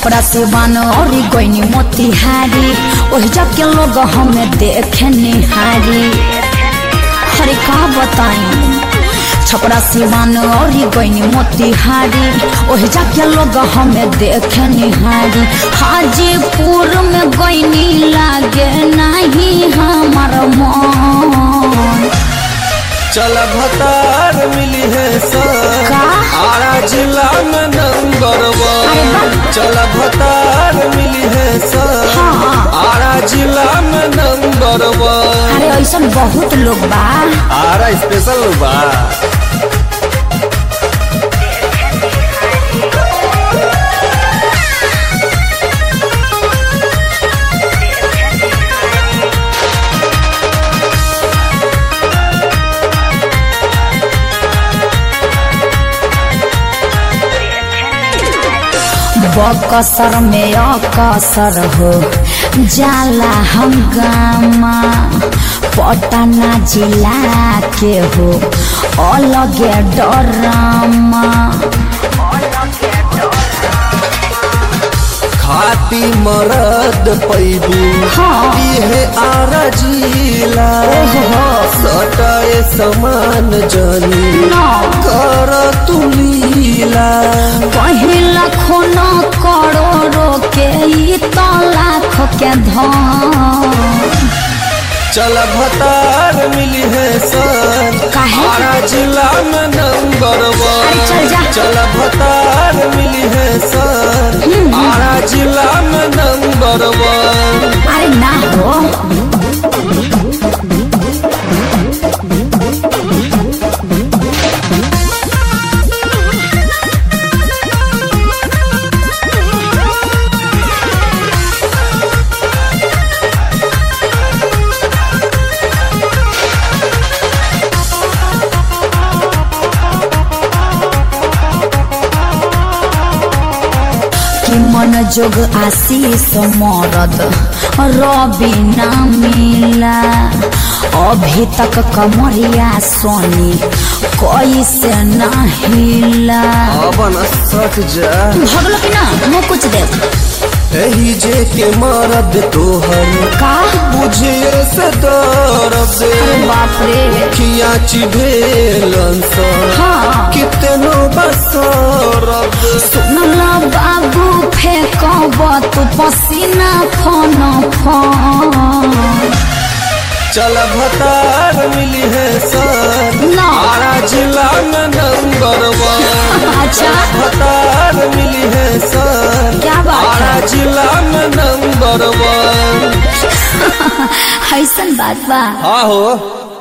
छपरा सिवान और गईनी मोतिहारी ओहि जाके लोग हमें देखे निहारी हरे का बताई छपरा सिवान और गईनी मोतिहारी ओहि जाके लोग हमें देखे निहारी हाजीपुर में गईनी लागे नहीं हमार मन चल भतार मिली है सर का? आरा जिला में नंबर वन चल भतार मिली है सर हाँ। आरा जिला में नंबर वन अरे ऐसा बहुत लोग बा आरा स्पेशल बा बकसर में अकसर हो जाला हंगामा पटना जिला के हो अलगे डरामा खाती मरद पैबू हाँ। इहे आरा जिला ओहो। सटाए समान जनी ना कर तू लीला पहिला खून करोड़ों के ई तो लाख के धन चल भतार मिली है सर काहे? आरा जिला में नंबर अरे चल जा। वन चल भतार मिली है सर आरा जिला में नंबर वन अरे ना हो कि मन जोग आशीष मरद रवि ना मिला अभी तक कमरिया सोनी कैसे ना हिला अबन सच जा भगलो कि ना मुँह कुछ दे एही जे के मरद तोहर का बुझे से दर्द अरे बाप रे खिया चिभेलन सर हाँ कितनो बसरद सुनला बाबू फेंकब तू पसीना फन फन चल भतार मिली है सर ना आरा जिला में नंबर वन अच्छा भतार मिली है सर क्या बात आरा है जिला में नंबर वन ऐसन बात बा हाँ हो